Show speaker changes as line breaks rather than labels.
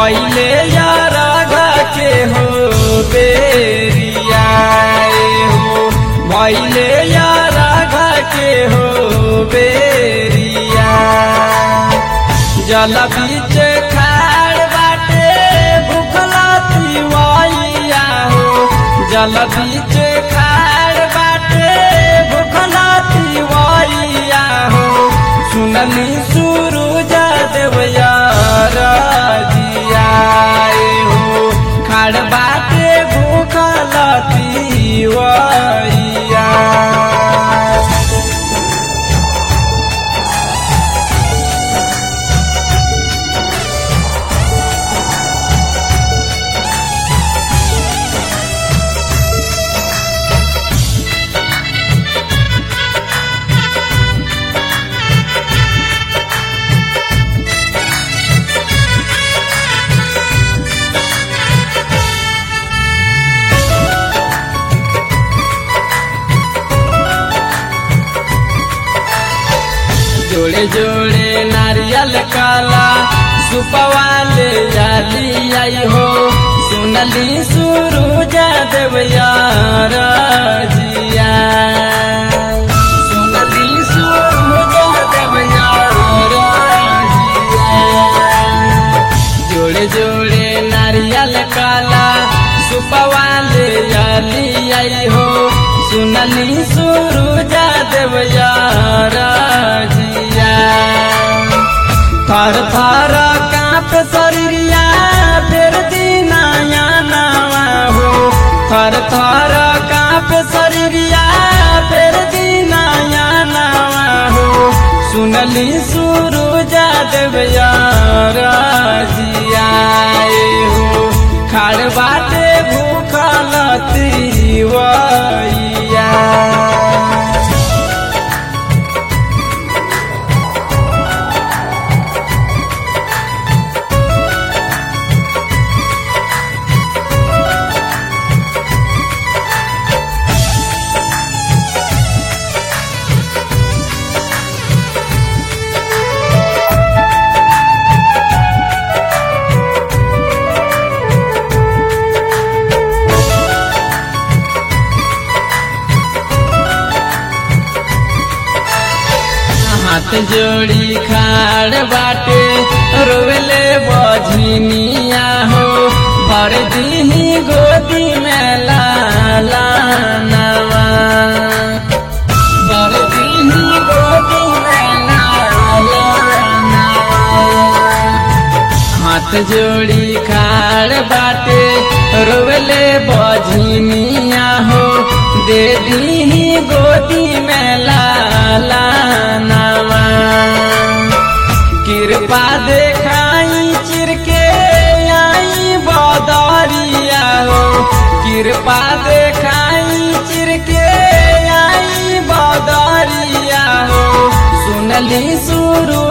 भैले यारा के हो बेरिया हो भैले यारा के हो बेरिया जल बीच खाड़ बाटे भूखला तिवैया हो जल बीच खाड़ बाटे भूखला तिवैया हो सुनली सूरज देवया रजिया हो खाड़ बाटे भूखला तिवैया जोड़े जोड़े नारियल काला सुपवाले जाली आई हो सुनली सुरुजा देवया रजिया सुनली सुरुजा देवया रजिया जोड़े जोड़े नारियल काला सुपवाले जाली आई हो सुनली सुरुजा देवया रजिया थर थर कांप शरीरिया फेर दिनाया नावा हो थर थर कांप शरीरिया फेर दिनाया नावा हो सुनली सुरुजा देवया रजिया हो खाड़ बाटे भूखल तिवैया हाथ जोड़ी खाड़ बाटे रोवेले बझनिया हो भर दीही गोदी में लाला नवा भर दीही गोदी में लाला नवा हाथ जोड़ी खाड़ बाटे रोवेले बझनिया हो दे दी गोदी में लाला नवा कृपा देखाई चिरके आई बदरिया हो कृपा देखाई चिरके आई बदरिया हो सुनली सुरु